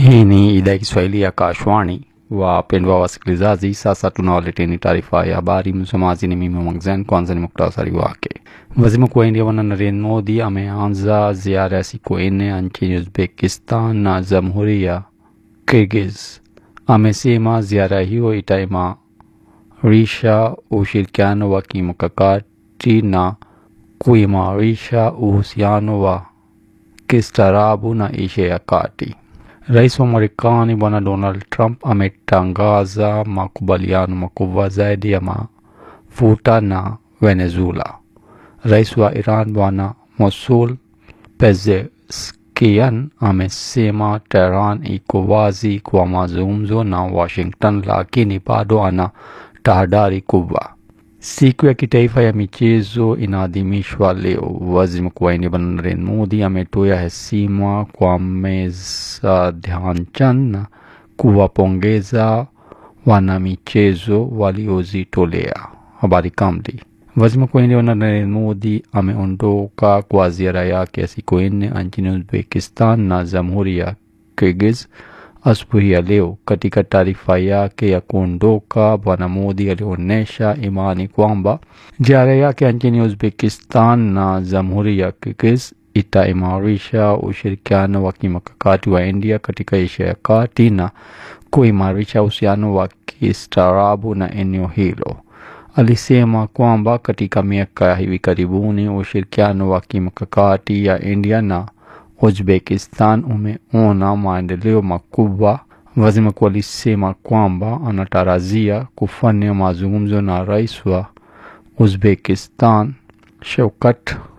Hii ni idhaa ya Kiswahili ya Kashwani. Wapendwa wasikilizaji, sasa tunawaleteni taarifa ya habari. Msomaji ni mimi Mwangzen. Kwanza ni muktasari wake. Waziri Mkuu wa India Bwana Narendra Modi ameanza ziara ya siku nne nchini Uzbekistan na Jamhuri ya Kyrgyz. Amesema ziara hiyo itaimarisha ushirikiano wa kimkakati na kuimarisha uhusiano wa kistaarabu na Asia ya Kati. Rais wa Marekani Bwana Donald Trump ametangaza makubaliano makubwa zaidi ya mafuta na Venezuela. Rais wa Iran Bwana Mosul Pezeshkian amesema Tehran iko wazi kwa mazungumzo na Washington, lakini bado ana tahadhari kubwa. Siku ya kitaifa ya michezo inaadhimishwa leo. Waziri Mkuu wa India Bwana Narendra Modi ametoa heshima kwa Meza Dhyanchandani na kuwapongeza wanamichezo waliojitolea. Habari kamili. Waziri Mkuu wa India Bwana Narendra Modi ameondoka kwa ziara yake ya siku nne nchini Uzbekistan na Jamhuri ya Kyrgyz asubuhi ya leo. Katika taarifa yake ya kuondoka, Bwana Modi alionyesha imani kwamba ziara yake nchini Uzbekistan na Jamhuri ya Kyrgyz itaimarisha ushirikiano wa kimkakati wa India katika Asia ya Kati na kuimarisha uhusiano wa kistaarabu na eneo hilo. Alisema kwamba katika miaka ya hivi karibuni ushirikiano wa kimkakati ya India na Uzbekistan umeona maendeleo makubwa. Waziri mkuu alisema kwamba anatarajia kufanya mazungumzo na rais wa Uzbekistan Shavkat